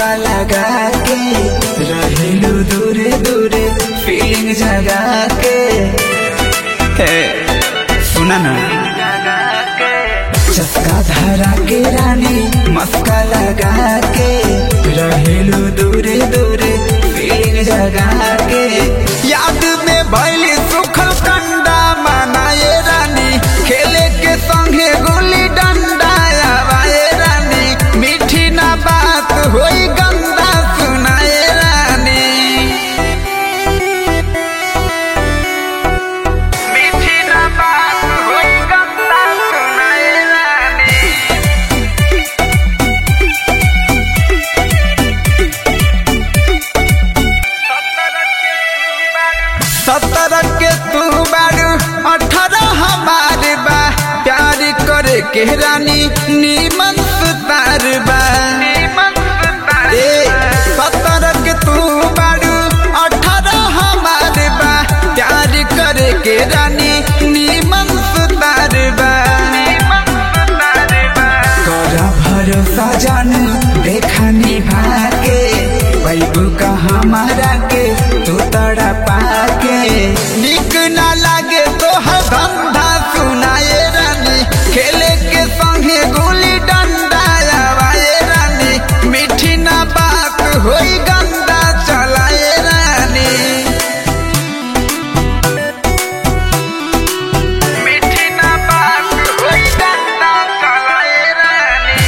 मस्का लगा के रहेलू दूरे दूरे फीलिंग जगा के हे सुना ना चस्का धरा के रानी मस्का लगा के रहेलू दूरे दूरे फीलिंग जगा के याद में भइल सुखल कंडा मनाए रानी खेले के संगे गुल्ली डंडा आवाए रानी मीठी ना बात होई गंदा सुनाए रानी मीठी ना बात होई गंदा सुनाए रानी सत्रह के तू बारू अठारह हमार बा प्यार करे के रानी नीमन सुतार बा ए सत्रह के तू बारू अठारह हमार बा प्यार करे के रानी नीमन सुतार बा करा भरोसा जानू देखा निभा के बैबू का हमारा के तू तड़ा पाके निक ना लागे तो हर धंधा सुनाए रानी खेले के संगे गुली डंडा आवाए रानी मीठी ना बात होई गंदा चलाए रानी मीठी ना बात होई गंदा चलाए रानी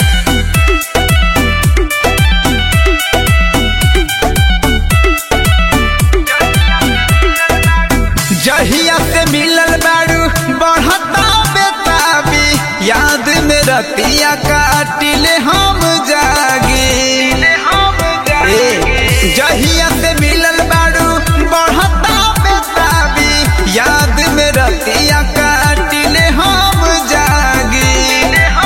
जहिया से मिलल बारू बढ़ता बेताबी याद में रतिया काटिले हम जागी ए, जहिया से मिलल बारू बढ़ता बेताबी याद में रतिया काटिले हम जागी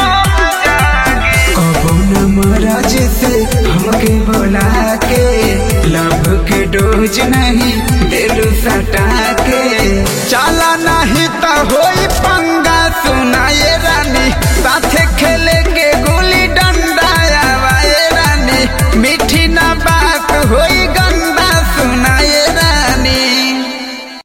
कबो न महाराज से हमके बोला के लव के डोज नहीं दिल सटा के चला नहीं तो होई पंगा सुनाए रानी साथे खेले